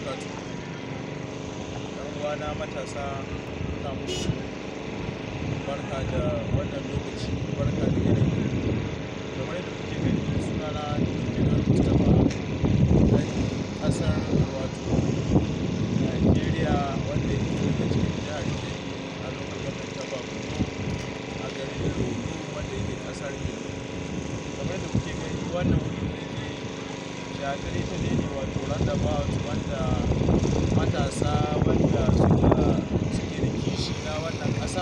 wabarakatuh. Yan uwana matasa ina muku barka da wannan lokaci barka da yanayi kamar yadda kuke gani sunana Nurdin Al-Mustapha ɗan ƙasar wato Najeriya wanda yake daga cikin jihar Kebbi a lokacin gwamnati ta Bagudu a garin Lulu wanda yake ƙasar Kebbi kamar yadda kuke gani wannan wuri da yake shagari ta ne ne wato roundabout wanda matasa wanda suka suke da kishi na wannan ƙasa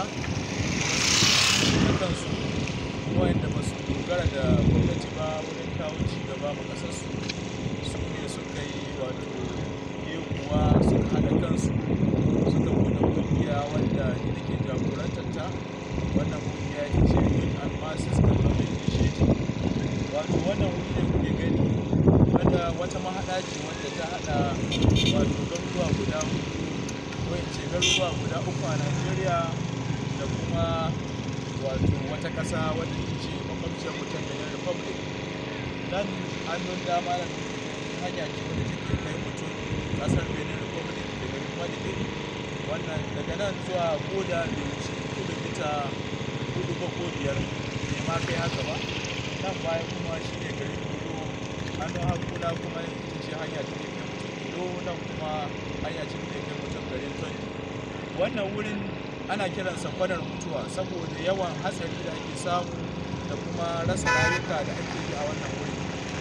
da kansu wanda ba su dogara da gwamnati ba wurin kawo ci gaba ma ƙasarsu su ne suka yi wato kuwa suka haɗa kansu suka buɗe ƙungiya wanda ni da ke jagorantar ta wannan ƙungiya ita ce youth and masses development initiative wato wannan wuri da kuke gani wanda wata mahaɗa ce wanda ta haɗa wato garuruwa guda hudu ko in ce garuruwa guda uku a Najeriya da kuma wato wata ƙasa wadda ita ce makwabciyar mutum Benin Republic nan hannun dama da hanya ce wadda take kai mutum ƙasar Benin Republic da garin Madigali wannan daga nan zuwa boda bai wuce kilomita hudu ba ko biyar bai ma kai haka ba nan baya kuma shi ne garin Kudu hannun hakuna kuma ita ce hanya ta ke kai mutum Kudu nan kuma hanya ce ta ke kai mutum garin Tondi wannan wurin ana kiransa kwanar mutuwa saboda yawan hatsari da ake samu da kuma rasa rayuka da ake yi a wannan wuri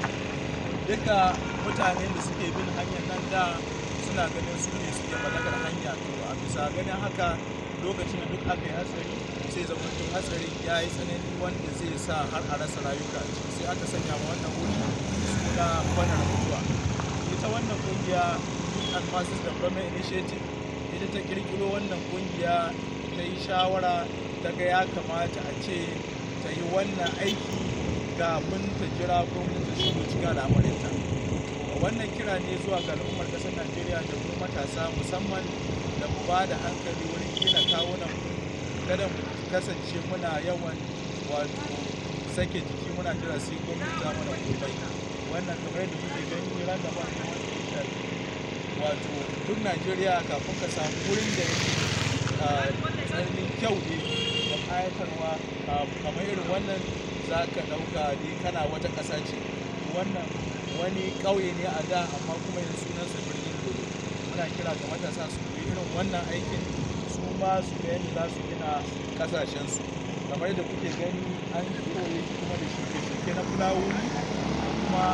duka mutanen da suke bin hanyar nan da suna ganin su ne suke mallakar hanya to a bisa ganin haka lokacin da duk aka yi hatsari sai zama to hatsari ya yi tsanani wanda zai sa har a rasa rayuka a ciki sai aka sanya ma wannan wuri suna kwanar mutuwa ita wannan kungiya youth and masses development initiative ita ta kirkiro wannan kungiya ta yi shawara ta ga ya kamata a ce ta yi wannan aiki kafin ta jira gwamnati ta shigo cikin al'amarinta wannan kira ne zuwa ga al'ummar ƙasar najeriya da mu matasa musamman da mu ba da hankali wurin gina kawunan kada mu kasance muna yawan wato sake jiki muna jira sai gwamnati ta mana komai wannan kamar yadda kuke gani ran da ba ne wanda ya shafi wato duk najeriya kafin ka samu wurin da yake tsananin kyau ne da kayatarwa kamar irin wannan za ka ɗauka ne kana wata ƙasa ce wannan wani ƙauye ne a da amma kuma yanzu sunansa birnin dole muna kira ga matasa su yi irin wannan aikin su ma su ga yadda za su gina ƙasashensu kamar yadda kuke gani an kewaye shi kuma da shuke-shuke na fulawoyi kuma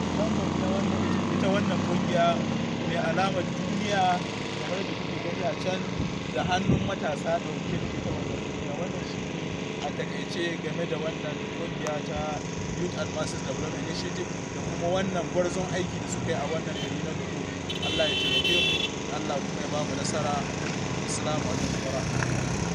ita wannan ƙungiya mai alamar duniya kamar da kuke gani a can da hannun matasa dauke da ita wannan duniya wannan shi a takaice game da wannan kungiya ta youth and masses development initiative da kuma wannan gwarzon aiki da suka yi a wannan gari na duku allah ya taimake mu allah kuma ya ba mu nasara assalamu alaikum wa rahmatullahi